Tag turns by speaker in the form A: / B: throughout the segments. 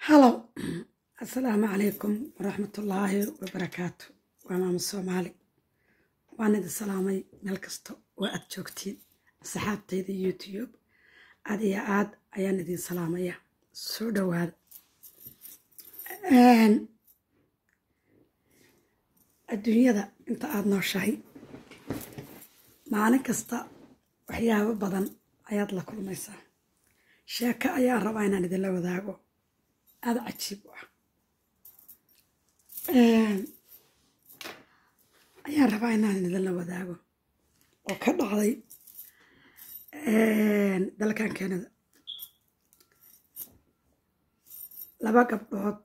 A: halow assalaamu calaykum waraxmatullaahi wabarakaatu waa maamo soomaali waan idin salaamay meel kasta oo aad joogtiin asxaabtayda youtube aad iyo aad ayaan idin salaamaya soo dhowaada adduunyada inta aada nooshahay maalin kasta waxyaabo badan ayaad la kulmaysaa sheeko ayaan rabaa inaan idinla wadaago aada cajiib u ah ayaan rabaa inaan idinla wadaago oo ka dhacday dalkan kanada laba gabdhood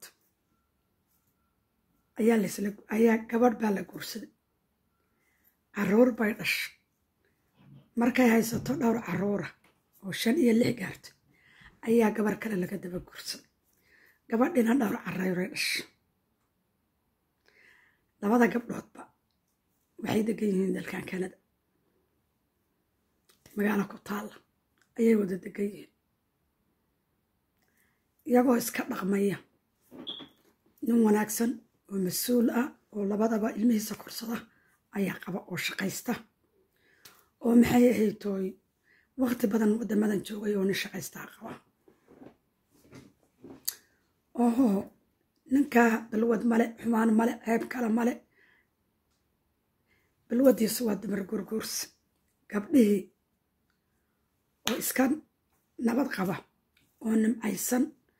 A: ayaa lasla ayaa gabadh baa la guursaday caruur bay dhashay markay haysato dhowr caruura oo shan iyo lix gaarto ayaa gabar kale laga daba guursaday gabadhina dhowr caruuray dhashay labada gabdhoodba waxay degan yihiin dalkan kanada magaalo ku taalla ayay wada degan yihiin iyagoo iska dhaqmaya nin wanaagsan oo mas-uul ah oo labadaba ilmihiisa korsada ayaa qaba oo shaqaysta oo maxay ahaytooy waqti badan waddamadan joogay oo nin shaqaystaa qaba oho ninkaa balwad male xumaan male ceeb kale male balwadiisu waa dumar gurguursi gabdhihii oo iska nabad qaba oo nimcaysan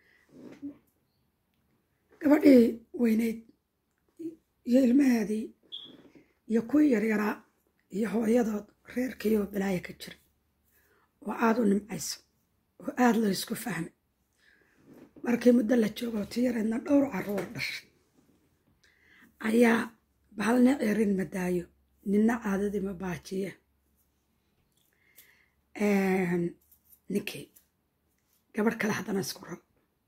A: gabadhii weyneyd iyo ilmaheedii iyo kuwii yaryaraa iyo hooyadood reerkiioo balaayo ka jira oo aada u nimcayso oo aada loo isku fahmay markii muddo la joogo ti yareedna dhowr caruur dhashay ayaa bahalna cerin madaayo ninna caadadii ma baajiye ninkii gabadh kale haddana isku rab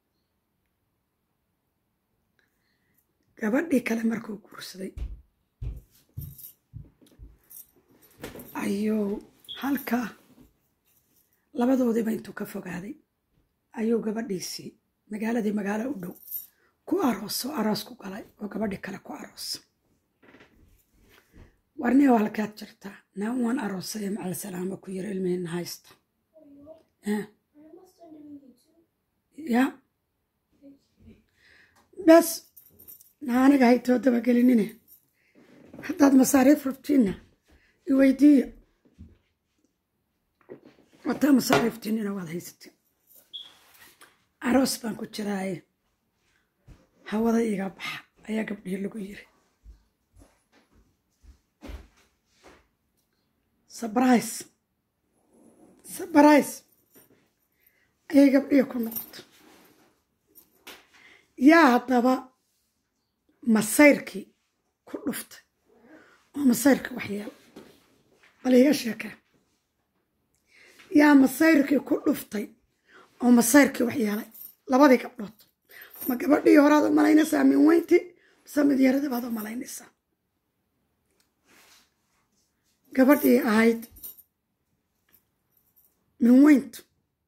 A: gabadhii kale markuu guursaday ayuu halkaa labadoodiiba intuu ka fogaaday ayuu gabadhiisii magaaladii magaalo u dhow ku arooso aroos ku galay oo gabadhii kale ku aroosa warni oo halkaad jirtaa naan waan aroosaya macal salaamo ku yiri ilmihiina haysta ya bes na aniga haytoo dabagelinine haddaad masaariif rabtiinna iweydiiya wataa masaariiftiinina waad haysatiin aroos baan ku jiraaye hawada iga baxa ayaa gabdhihii lagu yiri sabrise sabrise ayay gabdhihii ku noqotay yaa haddaba masayrkii ku dhuftay oo masayrkii waxyeelo bal iiga sheekee yaa masayrkii ku dhuftay oo masayrkii waxyeelay labadii gabdhood ma gabadhii horaad u malaynaysaa min weynti mise mid yarada baad u malaynaysaa gabadhii ahayd min weyntu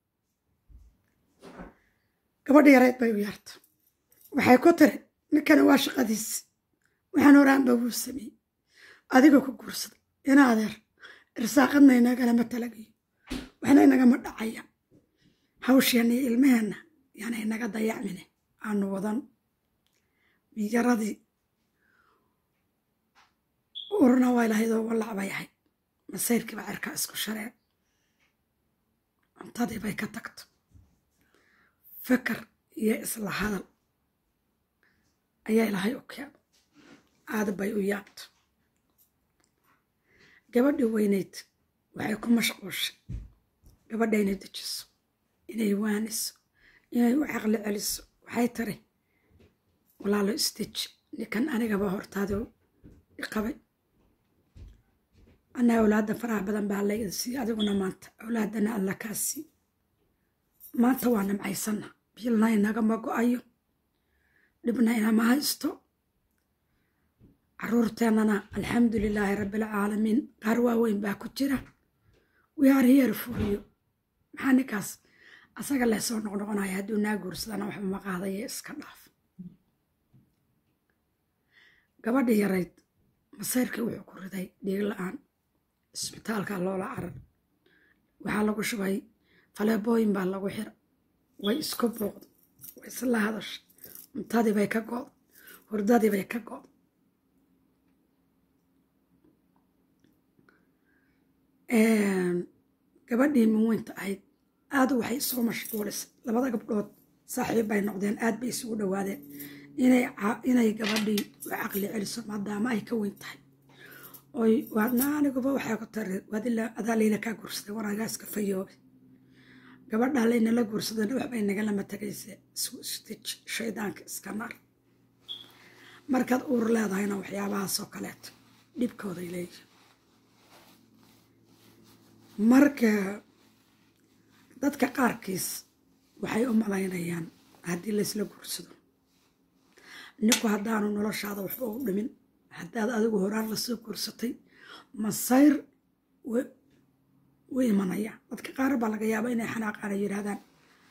A: gabadhii yarayd bay u yaarta waxay ku tiri ninkani waa shaqadiisi waxaan horaanba wuu sameeyey adigoo ku guursaday ina adeer irsaaqadna inagalama talagayo waxna inagama dhacaya hawsheenna iyo ilmaheenna yaana inaga dayacmine aanu wadan miyaradii urna waa ilahaydoo wallac bay ahayd masayrkii baa cirkaa isku shareen cuntadii bay ka tagto fikar iyo isla hadal ayaa ilaahay u keeno aada bay u yaabto gabadhii weyneyd waxay ku mashquushay gabadha inay dejiso inay waaniso inay u caqli celiso waxay tiri walaalo isdeji ninkan anigaba hortaadoo iqabay anaa awlaadda faraha badan baa layda siiye adiguna maanta awlaadana alla kaa sii maanta waa nimcaysana biilna inagama go-ayo dhibna inama haysto caruurteennana alxamdu lilaahi rabbialcaalamiin qaar waaweyn baa ku jira wiyaar hiyar furiyo maxaa ninkaas asaga lee soo noqnoqonaya hadduu naa guursadana waxba ma qaadaya iska dhaaf gabadhii yarayd masayrkii wuxuu ku riday dhiig la-aan isbitaalka loola carar waxaa lagu shubay faleebooyin baa lagu xira way isku booqda way isla hadasha cuntadii bay ka gooda hurdadii bay ka gooda gabadhii minweynta ahayd aad waxay isoo mashquulisay labada gabdhood saaxiib bay noqdeen aad bay isugu dhowaadeen inay gabadhii u caqli celiso maadaama ay ka weyn tahay oy waadna aniguba waxaa ku tari adaa layla kaa guursaday wanaagaaska fayoobe gabadhaa laynala guursadana waxbay nagalama tagaysa isdij shaydaanka iska nar markaad uur leedahayna waxyaabahaasoo kaleeto dhibkooday leeyihin marka dadka qaarkiis waxay u malaynayaan haddii laysla guursado ninku haddaanu noloshaada waxba u dhimin haddaad adigu horaan lasoo guursatay masayr u imanaya dadka qaar baa laga yaaba inay xanaaqaan ay yidhahdaan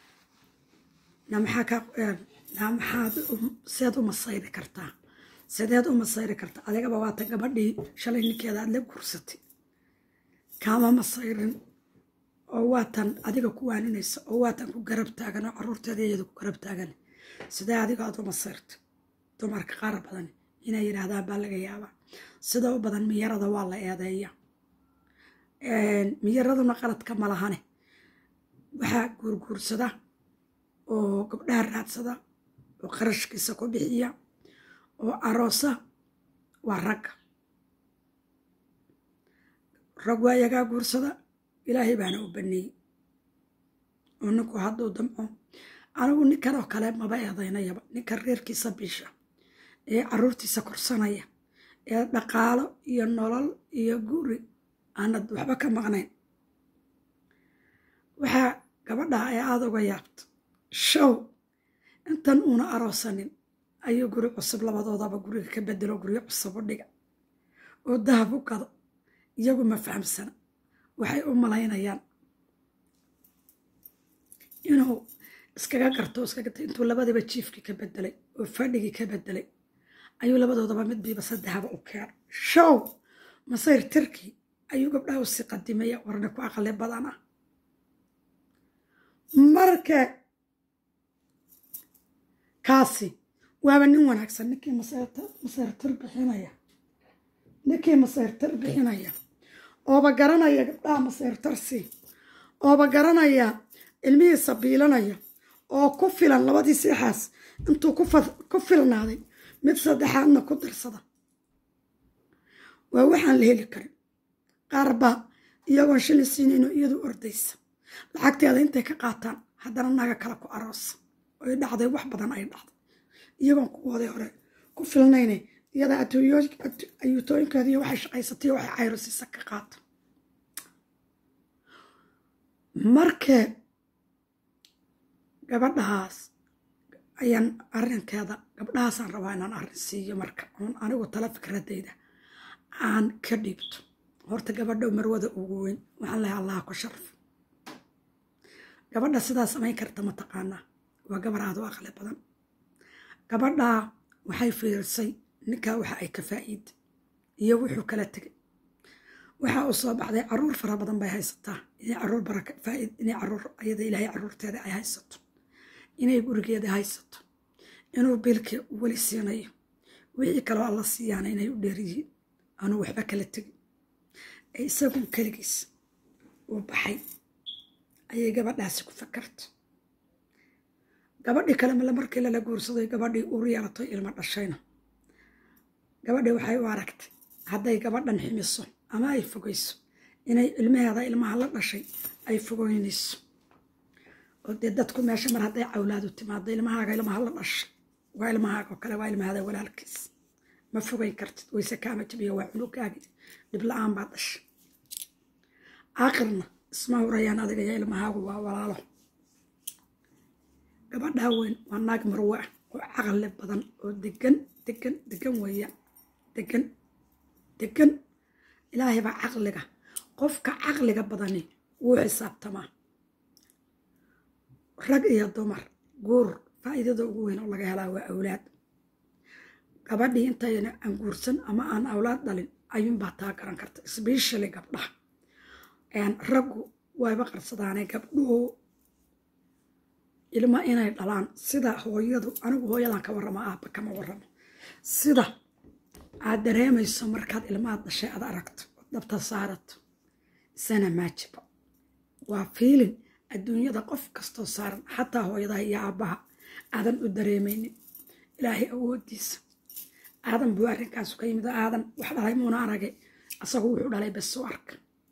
A: namaxaad seed u masayri kartaa sideed u masayri kartaa adigaba waata gabadhii shalay ninkeeda aad la guursatay kaama masayrin oo waatan adiga ku waaninaysa oo waatan ku garab taagan oo caruurteeda iyada ku garab taagan sidee adiga aad u masayrta dumarka qaar badan inay yidhaahdaan baa laga yaabaa sida u badan miyarada waa la eedeeya miyaraduna qaladka ma lahane waxaa guurguursada oo gabdhaha raadsada oo qarashkiisa ku bixiya oo aroosa waa ragga rag waa yagaa guursada ilaahay baana u baneeyey oo ninku hadduu damco anigu ninkan oo kale maba eedaynayaba ninkan reerkiisa biisha ee caruurtiisa korsanaya ee dhaqaalo iyo nolol iyo guri aanad waxba ka maqnayn waxaa gabadha ee aada uga yaabta show intan uuna aroosanin ayuu guri cusub labadoodaba guriga ka bedelo guryo cusub u dhiga oo dahab u gado iyagu ma fahamsana waxay u malaynayaan inuu iskaga garto iskagata intuu labadiba jiifkii ka bedelay oo fadhigii ka bedelay ayuu labadoodaba midbiiba saddexaba u keenay show masayr tirkii ayuu gabdhaha usii qadimaya warna ku aqli badan ah marka kaasi waaba nin wanaagsan ninkii masayrtir bixinaya ninkii masayrtir bixinaya ooba garanaya gabdhaha masayrtarsi ooba garanaya ilmihiisa biilanaya oo ku filan labadii seexaas intuu ku filnaaday mid saddexaadna ku darsada waa waxaan la heli karin qaarba iyagoon shilin siinayno iyadu ordaysa lacagteeda intay ka qaataan haddana naga kale ku aroosa oy dhacday wax badan ay dhacday iyagoon kuwooday hore ku filnayne iyada ayuutooyinkeeda iyo waxay shaqaysatay waxay cayrosiisa ka qaata marka gabadhahaas ayaan arrinkeeda gabdhahaasaan rabaa inaan arrin siiyo marka oon anigu tala fikradayda aan ka dhiibto horta gabadha marwada ugu weyn waxaan lehay allaha ku sharaf gabadha sidaa samayn karta ma taqaanaa waa gabar aad u aqli badan gabadhaa waxay fiirsay ninkaa waxa ay ka faa'iida iyo wuxuu kala tegay waxa uu soo baxday caruur fara badan bay haysataa inay caruur baraka faaid inay caruur ayada ilaahay caruurteeda ay haysato inay gurigeeda haysato inuu biilkii weli siinayo wixii kaloo alla siiyaana inay u dheeryihiin anuu waxba kala tegin ee isagun keligiis uu baxay ayay gabadhaasi ku fakarta gabadhii kale male markii lala guursaday gabadhii uur yeelatay ilmo dhashayna gabadhii waxay u aragtay hadday gabadhan ximiso ama ay fogayso inay ilmaheeda ilmaha la dhashay ay fogoynayso oo dee dadku meesha mar hadday cawlaadu timaado ilmahaaga ilmaha la dhashay waa ilmahaaga oo kale waa ilmahada walaalkiis ma fogayn kartid wayse kaama jabiyo waa cunugaagi dhib la-aan baa dhashay aakhirna isma hurayaan adiga iyo ilmahaagu waa walaalo gabadhaa weyn waa naag marwe ah oo caqli badan oo degan degan degan weeyaan degan degan ilaahay baa caqliga qofka caqliga badani wuu xisaabtamaa rag iyo dumar guur faa'iidada ugu weyn oo laga helaa waa awlaad gabadhii intayna aan guursan ama aan awlaad dhalin ayuunbaa taa garan karta sbeshally gabdhaha raggu wayba qarsadaanee gabdhuhu ilma inay dhalaan sida hooyadu anigu hooyadan ka warramo aabba kama warramo sida aad dareemayso markaad ilmaad dhashay aad aragto dabta saarato isana maajiba waa fiilin adduunyada qof kastoo saaran xataa hooyadaha iyo aabbaha aadan u dareemaynin ilaahay awoodiisa aadan buu arrinkaasu ka yimid aadan wax dhalay muuna aragay asagu wuxuu dhalay besu arka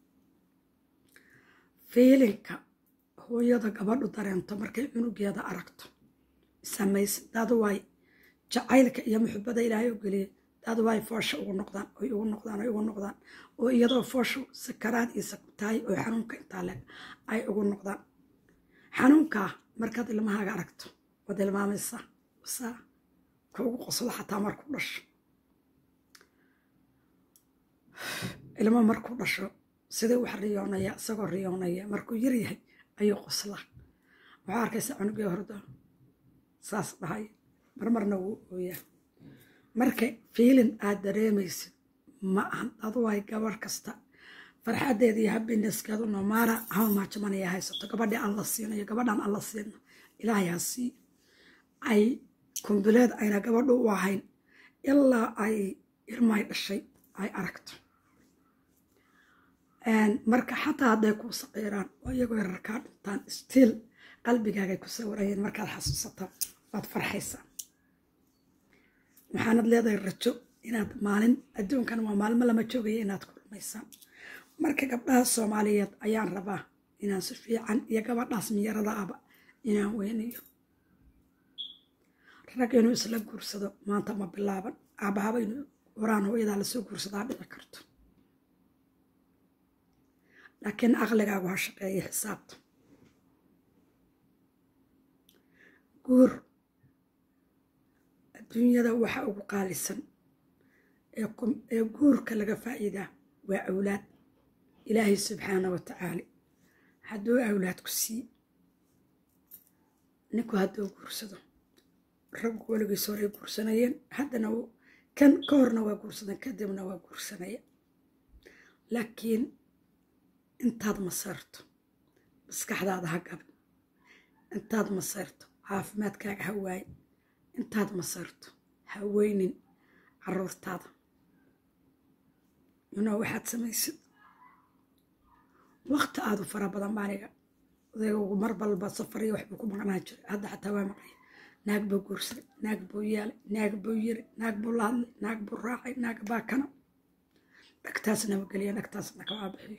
A: fiilinka hooyada gabadhu dareento markay cunugeeda aragto samaysa daduwaay jacaylka iyo muxubada ilaahay u geliyay daduwaay foosha ugu noqdaan oy ugu noqdaan oy ugu noqdaan oo iyadoo fooshu sakaraad iyo saktahay oo xanuunka intaa leg ay ugu noqdaan xanuunkaa markaad ilmahaaga aragto waad ilmaamaysaa saa ka ugu qoslo xataa markuu dhasho ilmo markuu dhasho sidai wax riyoonaya isagoo riyoonaya markuu yar yahay ayuu qoslaa waxaa arkaysa cunugii hordo saas dhahay marmarna wuu ooyaa marka fiilin aad dareemaysid ma ahan aduwaay gabarh kasta farxadeeda iyo habineskeedu nomaara hawmaajamanaya haysato gabadhii alla siinayo gabadhaan alla siina ilaahay ha sii ay kumbileed ayna gabadhu u ahayn ilaa ay ilmaay dhashay ay aragto marka xataa hadday kuu saqiiraan oo iyagoo yararkaa dhintaan stiil qalbigaagay ku sawirayeen markaad xasuusataa waad farxaysaa waxaanad leedahay rajo inaad maalin adduunkan waa maalmo lama joogaya inaad kulmaysaan marka gabdhaha soomaaliyeed ayaan rabaa inaan si fiican iyo gabadhaas miyarada aba inaan weynayo rag inuu isla guursado maanta ma bilaaban aabahaba inuu horaan hooyadaa lasoo guursadaa dhici karto laakiin aqligaagu ha shaqeeya xisaabta guur adduunyada waxa ugu qaalisan ee guurka laga faa'iidaa waa awlaad ilaahay subxaana wa tacaala hadduu awlaad ku sii ninku hadduu guursado raggu weligiis horay guursanayeen haddana kan ka horna waa guursadeen kadibna waa guursanaya laakiin intaad masayrto maskaxdaada ha gabin intaad masayrto caafimaadkaaga ha waayin intaad masayrto ha weynin caruurtaada inoo waxaad samaysid waqti aadu fara badan baaniga odaygu mar balba safariyo waxbuu ku maqnaa jiray hadda xataa waa maqaya naag buu guursaday naag buu yeelay naag buu yiri naag buu la hadlay naag buu raacay naag baa kana dhagtaasna ma geliya dhagtaasna kawaa bixiyo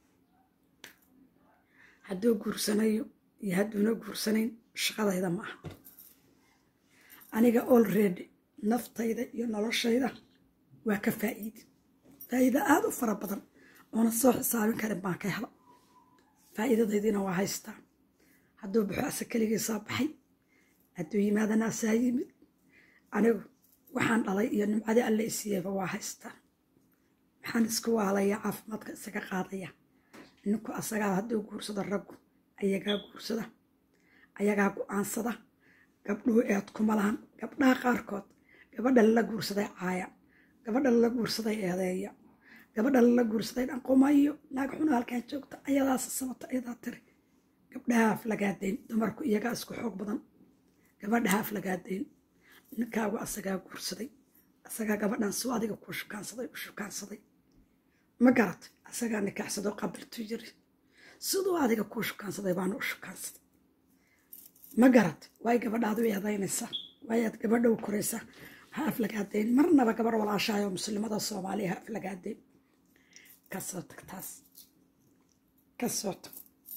A: hadduu guursanayo iyo hadduuna guursanayn shaqadayda ma aha aniga olready naftayda iyo noloshayda waa ka faa'iidi faa'iida aada u fara badan oona soo xisaabin karin baan ka hela faa'iidadaydiina waa haystaa hadduu baxo ase keligiisaa baxay hadduu yimaadana asaa yimid anigu waxaan dhalay iyo nimcadii alle isiiyeyba waa haystaa maxaan isku waalaya caafimaadka isaga qaadaya ninku asagaa hadduu guursado raggu ayagaa guursada ayagaa go-aansada gabdhuhu eed kuma lahan gabdhaha qaarkood gabadha lala guursaday caaya gabadha lala guursaday eedeeya gabadha lala guursaday dhanqumayo naag xuna halkaan joogta ayadaas sabata ayadaa tiri gabdhaha aflagaadayn dumarku iyagaa isku xoog badan gabadhaha aflagaadayn ninkaagu asagaa guursaday asagaa gabadhan suu adiga kuu shukaansaday u shukaansaday ma garat asagaa nikaaxsadoo qabiltu yiri siduu adiga kuu shukaansaday baana u shukaansaday ma garat waay gabadhaadu eedaynaysaa waayaad gabadha u koraysaa ha aflagaadayn marnaba gabar walaashahay oo muslimada soomaaliya ha aflagaadayn kasoo tag taas kasoo tag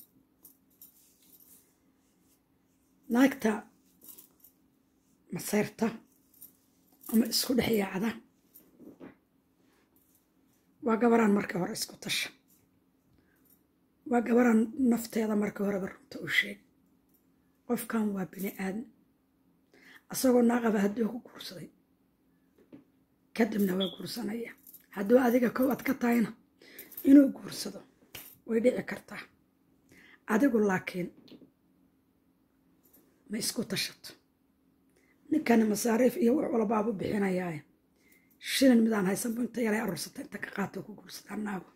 A: naagta masayrta ama isku dhex yaacda waa gabaraan markii hore isku tasha waa gabaraan nafteeda markii horeba runta u sheeg qofkan waa bini aadan asagoo naaqaba hadduu ku guursaday kadibna waa guursanaya hadduu adiga kow ad ka tahayna inuu guursado way dhici kartaa adigu laakiin ma isku tashato ninkana masaariif iyo wax walbaabu bixinayaaye shilin midaan haysanbu inta yaray aruursata inta ka qaato ku guursataa naago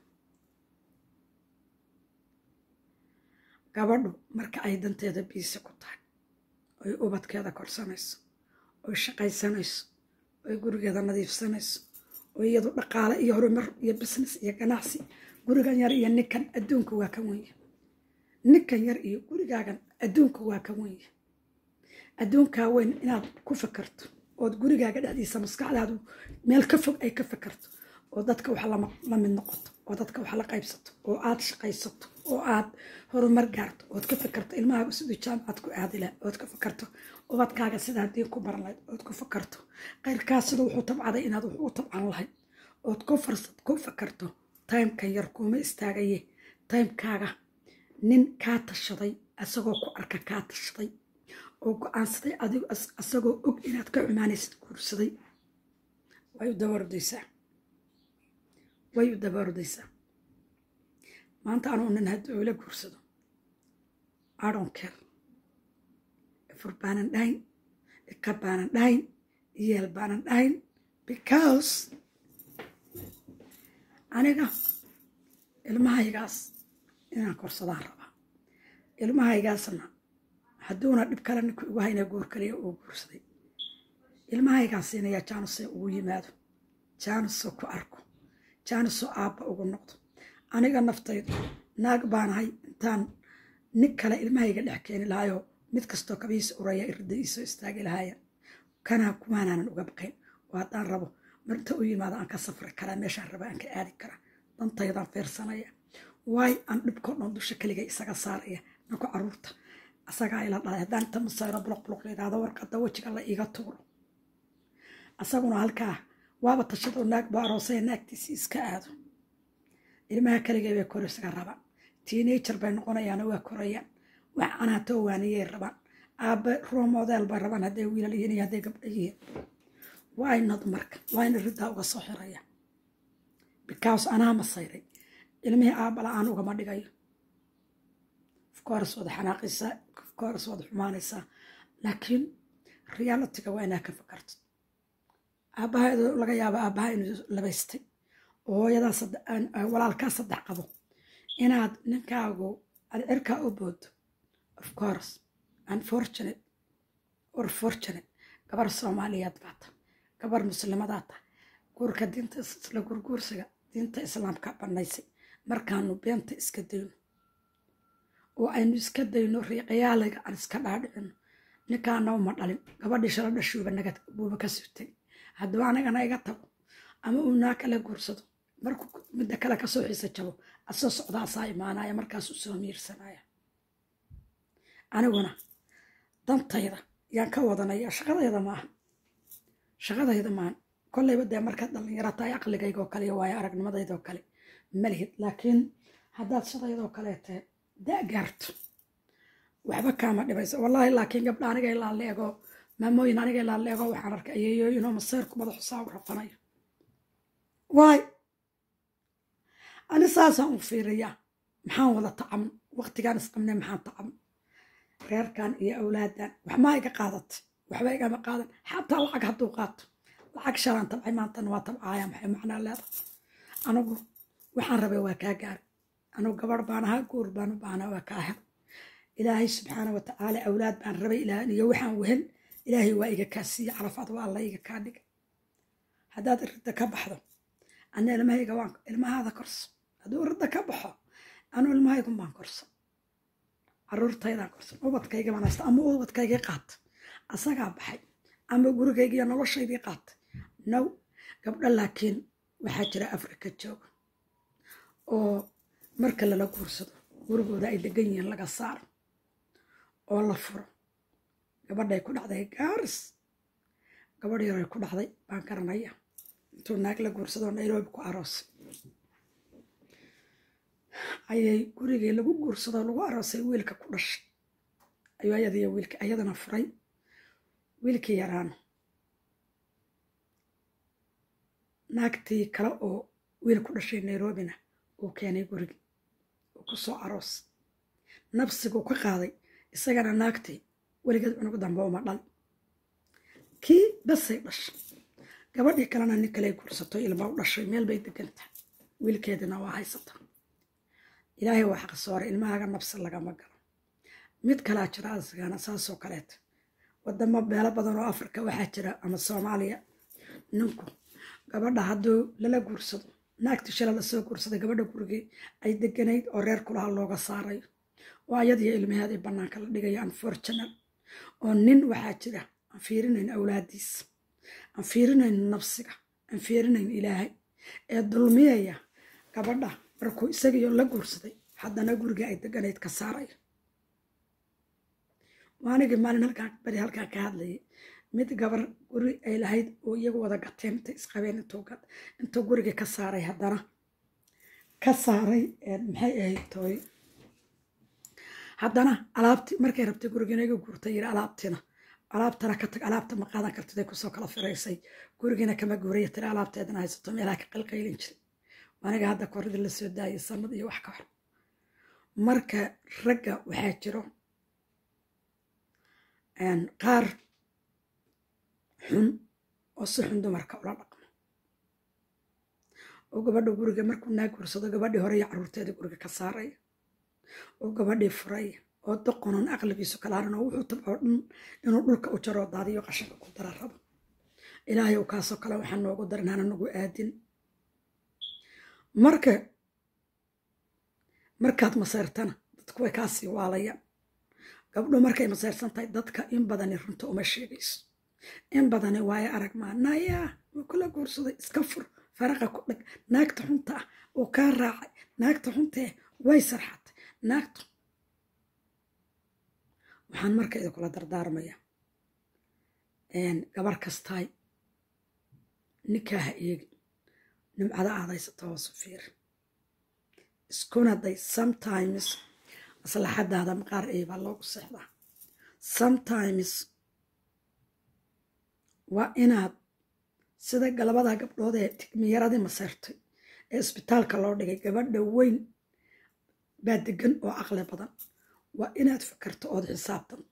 A: gabadhu marka ay danteeda biisi ku tahay oy ubadkeeda korsanayso oy shaqaysanayso oy gurigeeda nadiifsanayso oo iyadu dhaqaale iyo horumar iyo business iyo ganacsi gurigan yar iyo ninkan adduunka waa ka wenya ninkan yar iyo gurigaagan adduunka waa ka wenya adduunkaa weyn inaad ku fakarto ood gurigaaga dhexdiisa maskaxdaadu meel ka fog ay ka fakarto oo dadka wax la mid noqoto oo dadka wax la qaybsato oo aad shaqaysato oo aad horumar gaarto ood ka fakarto ilmahaaga siduu jaamacad ku aadila ood ka fakarto ubadkaaga sidaa diin ku baran lahayd ood ku fakarto qayrkaas sida wuxuu tabcaday inaad wax u tabcan lahayd ood ku farsad ku fakarto taymkan yar kuuma istaagaye taymkaaga nin kaa tashaday asagoo ku arka kaa tashaday oo go-aansaday adigu asagoo og inaad ka cumaanaysid guursaday way u dabaordaysaa way u dabaordaysaa maanta anuu nin hadduu ila guursado adhonkel ifur baanan dhahayn ika baanan dhahayn iyeel baanan dhahayn because aniga ilmahaygaas inaan korsadaan rabaa ilmahaygaasna hadduuna dhib kale ninku igu hayna guur kaliya uu guursaday ilmahaygaan siinayaa jaanusee ugu yimaado jaanusoo ku arko jaanusoo aabba ugu noqdo aniga naftaydu naag baanahay intaan nin kale ilmahayga dhex keeni lahaayoo mid kastoo kabihiisa uraya irida iisoo istaagi lahaaya kanaa kumaanaanan uga baqayn oo haddaan rabo marinta u yimaado aan ka safri karaa meeshaan raba aan ka aadi karaa dantaydaan feersanaya waay aan dhibkoo dhan dusha keliga isaga saaraya ninku caruurta asagaa ila dhalay haddaan inta masayro buluq buluq layidhaahdo warqadda wejiga la iiga tuuro asaguna halkaa waaba tashadoo naag baa aroosaya naagtiisii iska aado ilmaha keligee bay kor isaga rabaan teenager bay noqonayaana waa korayaan wax anaatoo waaniyay rabaan aabbe roomodeel bay rabaan hadday wiilal yihiin iyo hadday gabdho yihiin waa inad marka waa ina riddaa uga soo xiraya because anaa masayray ilmihii aabba la-aan ugama dhigayo ofcourse wada xanaaqaysaa ofcourse wada xumaanaysaa laakiin realityga waa inaa ka fakarto aabbaha laga yaaba aabbaha inuu labaystay oo hooyadaa walaalkaa saddex qabo inaad ninkaagu aad cirkaa u boodo of course unfortunate or fortunate gabar soomaaliyeed baata gabar muslimadaa ta guurka diinta isla gurguursiga diinta islaamka banaysay markaanu beenta iska dayno oo aynu iska dayno riiqayaaliga aan iska dhaadhicino ninkaana uma dhalin gabadhii shala dhashuuba naga buuba ka sutay hadduu anigana iga tago ama uu naa kala guursado markuu midda kale kasoo xiisa jabo asoo socdaasaa imaanaya markaasuu soo miirsanaya aniguna dantayda yaan ka wadanaya shaqadayda maaha shaqadayda maaha kollayba dee markaad dhallinyaro tahay aqligayga oo kale iyo waayo aragnimadayda oo kale malihid laakiin haddaad shadaydoo kaleete da' gaarto waxba kaama dhibayso wallaahi laakiin gabdha aniga ilaa leego maamooyin aniga ilaa leego waxaan arkay ayeeyooyinoo maseyrku madaxu saa u rafanayo waay ani saasaan u fiiriyaa maxaan wada tacam waqtigaan isqabnay maxaan tacam reerkan iyo awlaadan waxmaa iga qaadatay waxba igama qaadan xataa lacag hadduu qaato lacag shalaan tabcay maantana waa tabcaaya maxay macnaa leedahay anigu waxaan rabay waa kaa gaari anigu gabarh baan ahaa guur baan u baahnaa waa kaa hel ilaahay subxaana wa tacaala awlaad baan rabay ilaahan iyo waxaan wehel ilaahay waa iga kaa siiye carafaad waa alla iga kaa dhiga haddaad iridda ka baxdo ana ilmahayga waan ilmahaada korso hadduu iridda ka baxo anuu ilmahaygun baan korso caruurtaydaan korso ubadkayga baan haysta ama ubadkaygii qaata asagaa baxay ama gurigaygiiyo noloshaydii qaata now gabdho laakiin waxaa jira afrika jooga oo marka lala guursado gurigooda ay degan yihiin laga saaro oo la furo gabadhay ku dhacday gaaris gabadh yaray ku dhacday baan garanaya intuu naag la guursadoo nairobi ku aroosay ayay gurigii lagu guursadoo lagu aroosay wiilka ku dhashay ayuu ayadiyo wiilka ayadana furay wiilkii yaraana naagtii kale oo wiil ku dhashay nairobina uu keenay gurigi uu ku soo aroos nabsiguu ka qaaday isagana naagtii weligeed cunugu dambe uma dhal kii basay dhashay gabadhii kalena nin kaley guursato ilma u dhashay meel bay degan tahay wiilkeedina waa haysata ilaahay waa xaq soore ilmahaaga nabsi lagama galo mid kalaa jira asigana saasoo kaleeta wadamo meelo badan oo afrika waxaa jira ama soomaaliya ninku gabadha hadduu lala guursado naagti shala lasoo guursaday gabadha gurigii ay deganayd oo reer kulaha looga saarayo oo ayadiyo ilmaheedii bannaanka la dhigayo unfortunal oo nin waxaa jira aan fiirinayn awlaadiisa aan fiirinayn nafsiga aan fiirinayn ilaahay ee dulmiyaya gabadha markuu isagiyo la guursaday haddana guriga ay deganayd ka saarayo waanigii maalin halkaa beri halkaa ka hadlayay mid gabar guri ay lahayd oo iyagu wada gateen intay isqabeen intuu gurigii ka saaray haddana ka saaray maxay ahayd tooy haddana alaabti markay rabtay gurigiina iga guurtay yiri alaabtina alaabtana ka tag alaabta ma qaadan kartiday kusoo kala firaysay gurigiina kama guuraya tiri alaabteedana haysato meelaha ka qalqaylin jiray aniga hadda koridii la soo daayay sanad iyo wax ka hor marka ragga waxaa jiro qaar xun oo si xun dumarka ula dhaqmo oo gabadha guriga markuu naa guursado gabadhii hore iyo caruurteedii guriga ka saaraya oo gabadhii furaya oo doqonon aqligiisu kalaaran oo wuxuu tabcoo dhan inuu dhulka u jaroo daadiyo qashinka ku dara rabo ilaahay u kaasoo kale waxaa noogu darin hana nagu aadin marka markaad maseyrtana dadku way kaasii waalayaan gabdho markay maseyrsan tahay dadka in badani runta uma sheegayso in badani waayo arag maa nayaa wuu kula guursaday iska fur faraqa ku dhag naagta xunta ah oo kaa raacay naagta xuntee way sarxatay naagta waxaan marka idinkula dardaarmaya gabar kastaay ninkaaha eegi nimcada aadaysata hoosu fiir iskuna day sometimes maslaxadaada maqaar eebaa loogu seexdaa sometimes waa inaad sida galabada gabdhood ee tigmiyaradii maseyrtay ee isbitaalka loo dhigay gabadha weyn baa degan oo caqli badan waa inaad fikirto ood xisaabtanto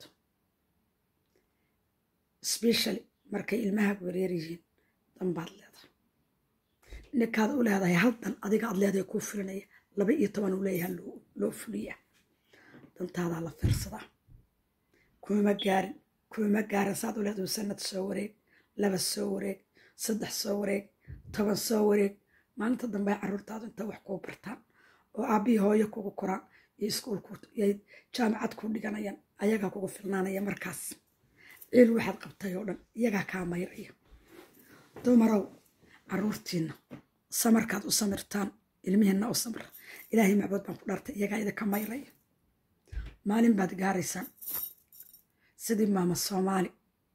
A: specially markay ilmahaagu yareer yihiin danbaad leedahay ninkaad u leedahay hal dan adiga aad leedahay kuu fulinaya laba iyo toban uu leeyaha loo fuliyaa dantaadaa la fiirsadaa kumama gaarin kumama gaarin saad u leedahay sanad soo wareeg laba soo wareeg saddex soo wareeg toban soo wareeg maalinta dambe ay carruurtaadu inta wax kuu bartaan oo aabbihii hooyo kugu koraan iyo iskuulku iyo jaamacad ku dhiganayaan ayagaa kugu filnaanaya markaas ciil waxaad qabtay oo dhan iyagaa kaa mayraya dumarow carruurtiinna samarkaad u samirtaan ilmihiinna u samra ilaahay macbuud baan ku dhaartay iyagaa idinka mayraya maalin baad gaaraysaan sidii maama soomaali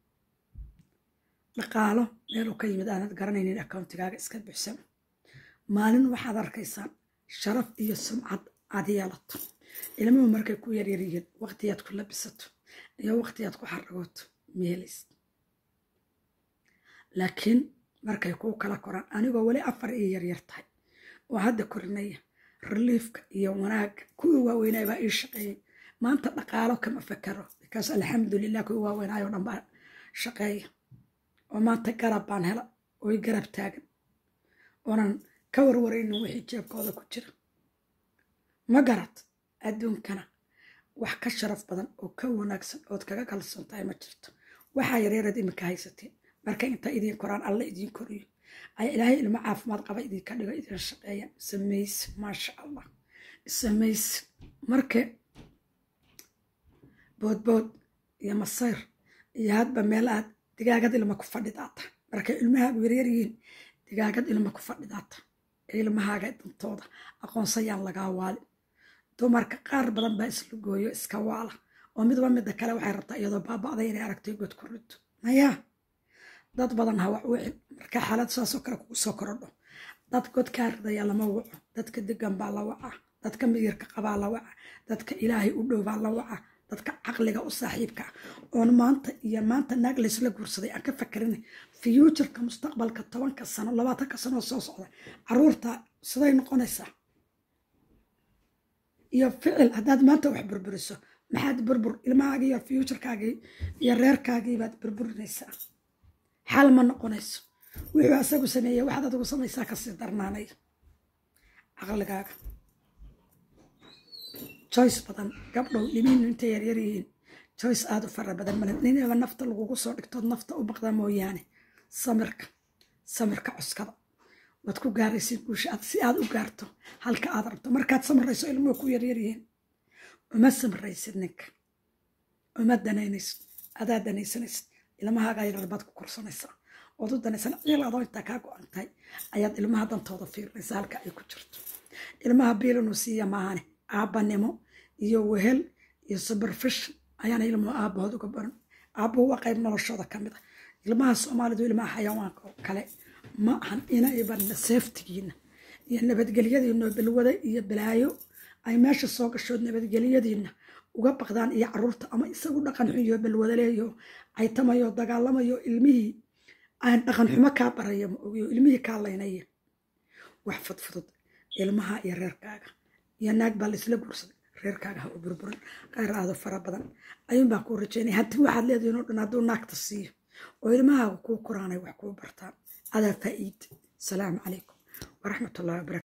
A: dhaqaalo meeluu ka yimid aanad garanaynin accountigaaga iska buxsan maalin waxaad arkaysaan sharaf iyo sumcad aad yeelato ilmuhu markay ku yaryaryihiin waqtiyaad ku labisato iyo waqtiyaad ku xaragooto meelays laakiin markay kuu kala koraan anigoo weli afar iyo yaryar tahay oo hadda korinaya reliifka iyo wanaagga kuwii waaweynaa baa ii shaqeeyey maanta dhaqaalo kama fakaro bikaas alxamdulilah kuwii waaweynaayo dhan baa shaqeeya oo maanta garab baan hela ooy garab taagan oonan ka warwaraynin wixii jeebkooda ku jira ma garad adduunkana wax ka sharaf badan oo ka wanaagsan ood kaga kalsoon tahay ma jirto waxaa yareeraad iminka haysateen marka inta idiin koraan alla idiin koriyo ay ilaahay ilmo caafimaad qaba idinka dhigo idin shaqeeya samayse maasha allah samayse marka boodbood iyo masayr iyo hadba meel aad digaagad ilma ku fadhidaata markay ilmahaagu yaryar yihiin digaagad ilma ku fadhidaata ilmahaaga dantooda aqoonsayaan lagaa waalin dumarka qaar badan baa isla gooyo iska waala oo midba midda kale waxay rabtaa iyadoo baaba'day inay aragtay god ku rido mayaa dad badan ha wax wicin marka xaalad saasoo kale kugu soo korodho dad god kaa ridaya lama waco dadka degan baa la wacaa dadka miyirka qabaa la waca dadka ilaahay u dhow baa la waca dadka caqliga u saaxiibka ah oon maanta iyo maanta naag laysla guursaday aan ka fakarin futureka mustaqbalka tobanka sano labaatanka sano soo socda caruurta siday noqonaysaa iyo ficil haddaad maanta wax burburiso maxaad burbur ilmahaagii iyo fuuturkaagii iyo reerkaagii baad burburinaysaa xal ma noqonayso wuxuu asagu sameeyey waxaad adigu samaysaa kasii darnaanaya caqligaaga joyce badan gabdhow dhimiinu intay yaryar yihiin joyce aada u fara badan male ninaba nafta lagugu soo dhigtood nafta u baqda mooyaane samirka samirka cuskada waad ku gaaraysid guusha aad si aad u gaarto halka aad rabto markaad samirayso ilmuhu ku yaryar yihiin uma samiraysid ninka uma danaynaysid adaa danaysanaysid ilmahaaga yarar baad ku korsanaysaa ood u danaysan ciil adoo intaa kaa go-an tahay ayaad ilmaha dantooda fiirinaysa halka ay ku jirto ilmaha biilinuu siiya maahane aabbanimo iyo wehel iyo superfish ayaana ilmuhu aabbahood uga baran aabbuhu waa qayb noloshooda ka mid a ilmaha soomaalidu ilmaha xayawaanka oo kale ma ahan inay barna seeftigiina iyo nabadgelyadiina oo balwada iyo balaayo ay meesha soo gashood nabadgelyadiina uga baqdaan iyo caruurta ama isagu dhaqan xun iyo balwadaleeyo caytamayo dagaalamayo ilmihii aan dhaqan xumo kaa baraya ma ogiyo ilmihii kaa laynaya wax fudfudud ilmaha iyo reerkaaga iyo naag baa laisla guursaday reerkaaga ha u burburin qayr aado fara badan ayuun baan kuu rajaynaya hanti waxaad leedihin oo dhan hadduu naagta siiyo oo ilmahaaga kuu koraanay wax kuu bartaan adaa faa'iid salaamu calaykum waraxmatullahi wabarakatu